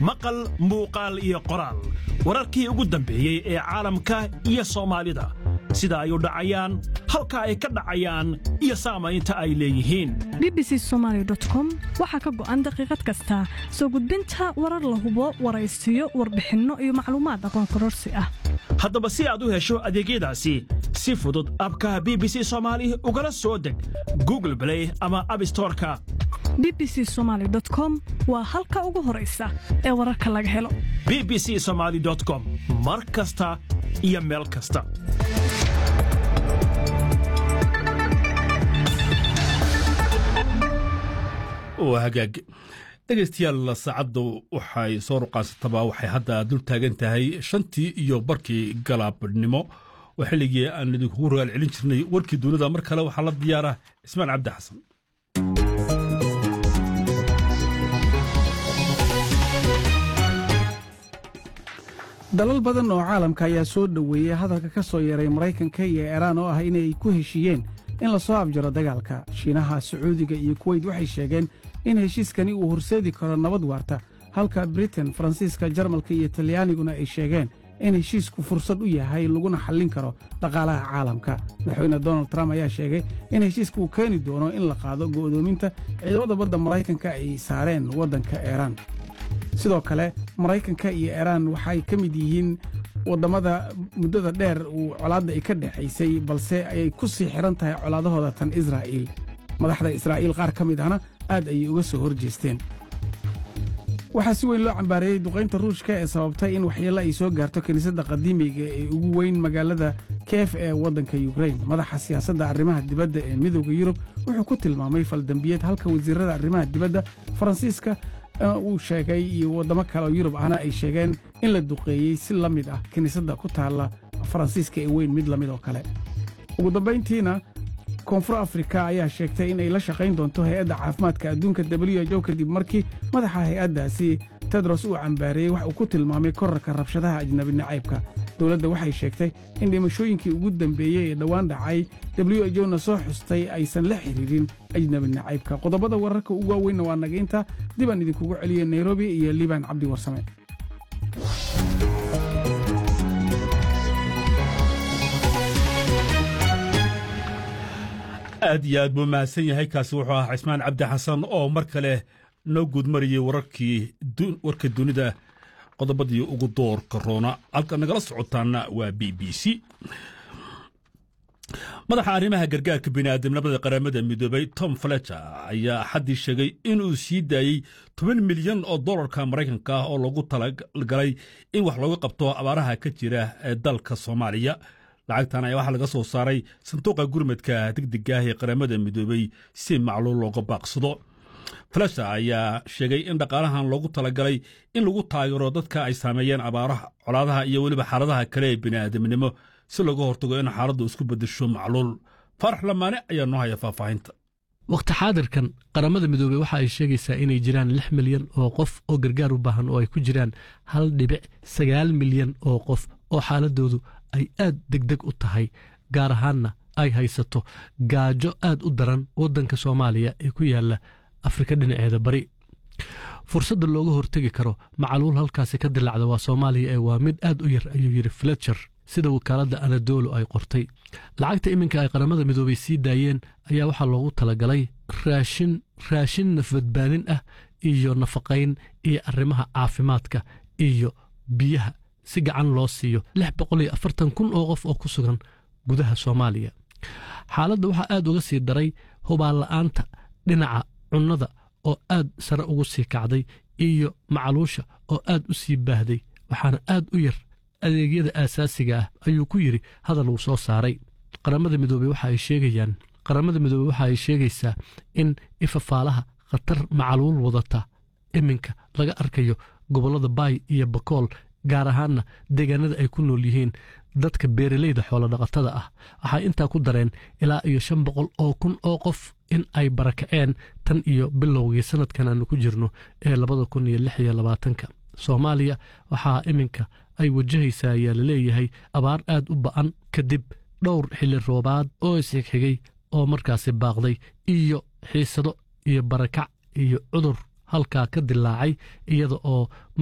maqal muuqaal iyo qoraal wararkii ugu dambeeyey ee caalamka iyo soomaalida sida ay u dhacayaan halka ay ka dhacayaan iyo saamaynta ay leeyihiin bbc somalycom waxaa ka go'an daqiiqad kasta soo gudbinta warar la hubo waraysiyo warbixinno iyo macluumaad aqoon kororsi ah haddaba si aad u hesho adeegyadaasi si fudud abka b b c soomaali ugala soo deg google blay ama abstoreka bbc somaly com waa halka ugu horaysa ee wararka laga helo b b c somaali com mar kasta iyo meel kasta waa hagaag dhegaystayaal saacaddu waxay soo ruqaansataba waxay hadda dul taagan tahay shantii iyo barkii galaabnimo waa xilligii aan idinkugu rogaal celin jirnay warkii dunida mar kale waxaa la diyaara cismaan cabdi xasan dalal badan oo caalamka ayaa soo dhoweeyey hadalka ka soo yeeray maraykanka iyo iiraan oo ah inay ku heshiiyeen in la soo abjaro dagaalka shiinaha sacuudiga iyo kuweyt waxay sheegeen in heshiiskani uu horseedi karo nabad waarta halka britain faransiiska jarmalka iyo talyaaniguna ay sheegeen in heshiisku fursad u yahay laguna xallin karo dhaqaalaha caalamka madaxweyne donald trump ayaa sheegay in heshiiska uu keeni doono in la qaado go'doominta ciidamada badda maraykanka ay saareen waddanka iiraan sidoo kale maraykanka iyo iiraan waxay ka mid yihiin wadammada muddada dheer uu colaadda ay ka dhexaysay balse ayay ku sii xidhan tahay colaadahooda tan israa'iil madaxda israa'iil qaar ka mid ahna aad ayay uga soo hor jeesteen waxaa si weyn loo cambaareeyey duqaynta ruushka ee sababtay in waxyeello ay soo gaarto kiniisadda qadiimiga ee ugu weyn magaalada keef ee waddanka yukrain madaxa siyaasadda arrimaha dibadda ee midooda yurub wuxuu ku tilmaamay faldambiyeed halka wasiirrada arrimaha dibadda faransiiska uu sheegay iyo waddamo kale oo yurub ahna ay sheegeen in la duqeeyey si la mid ah kiniisadda ku taalla faransiiska ee weyn mid la mid oo kale ugu dambayntiina koonfur afrika ayaa sheegtay in ay la shaqayn doonto hay-adda caafimaadka adduunka w h o kadib markii madaxa hay-addaasi tedros uu cambaareeyey wax uu ku tilmaamay korarka rabshadaha ajnabi nacaybka dowladda waxay sheegtay in dhimashooyinkii ugu dambeeyey ee dhowaan dhacay w h o na soo xustay aysan la xidhiirin ajnabi nacaybka qodobada wararka ugu waaweynna waa nagaynta dib aan idinkugu celiyo nairobi iyo liibaan cabdi warsame aad iyo aad buu mahadsan yahay kaasi wuxuu ahaa cismaan cabdi xasan oo mar kale noo guudmarayey wararkii warka dunida qodobadii ugu doorka roona halka nagala socotaana waa b b c madaxa arrimaha gargaarka bini'aadamnimada qaramada midoobay tom fletcher ayaa axaddii sheegay inuu sii daayey toban milyan oo dollarka maraykanka ah oo loogu talagalay in wax looga qabto abaaraha ka jira ee dalka soomaaliya lacagtan ayaa waxaa laga soo saaray sanduuqa gurmadka degdega ah ee qaramada midoobey si macluul looga baaqsado flasha ayaa sheegay in dhaqaalahan loogu talagalay in lagu taageero dadka ay saameeyeen abaaraha colaadaha iyo weliba xaaladaha kale ee bini'aadamnimo si looga hortago in xaaladdu isku beddesho macluul faarax lamaane ayaa noo haya faahfaahinta wakhti xaadirkan qaramada midoobey waxa ay sheegaysaa inay jiraan lix milyan oo qof oo gargaar u baahan oo ay ku jiraan hal dhibic sagaal milyan oo qof oo xaaladoodu ay aad degdeg u tahay gaar ahaanna ay haysato gaajo aad u daran waddanka soomaaliya ee ku yaalla afrika dhinaceeda bari fursadda looga hortegi karo macaluul halkaasi ka dilacda waa soomaaliya ee waa mid aad u yar ayuu yidhi fletcher sida wakaaladda anadolo ay qortay lacagta iminka ay qaramada midoobay sii daayeen ayaa waxaa loogu talagalay raashin raashin nafbadbaadin ah iyo nafaqayn iyo arrimaha caafimaadka iyo biyaha si gacan loo siiyo lix boqol iyo afartan kun oo qof oo ku sugan gudaha soomaaliya xaaladda waxaa aad uga sii daray hubaanla'aanta dhinaca cunnada oo aad sare ugu sii kacday iyo macaluusha oo aad u sii baahday waxaana aad u yar adeegyada aasaasiga ah ayuu ku yidhi hadal uu soo saaray qaramada midoobey waxa ay sheegayaan qaramada midoobey waxa ay sheegaysaa in ifafaalaha khatar macaluul wadata iminka laga arkayo gobollada baay iyo bakool gaar ahaanna deegaanada ay ku nool yihiin dadka beeraleyda xoolodhaqatada ah waxay intaa ku dareen ilaa iyo shan boqol oo kun oo qof in ay barakaceen tan iyo bilowgii sanadkan aanu ku jirno ee labada kun iyo lix iyo labaatanka soomaaliya waxaa iminka ay wajahaysaa ayaa laleeyahay abaar aad u ba'an kadib dhowr xilli roobaad oo isxigxigay oo markaasi baaqday iyo xiisado iyo barakac iyo cudur halkaa ka dilaacay iyada oo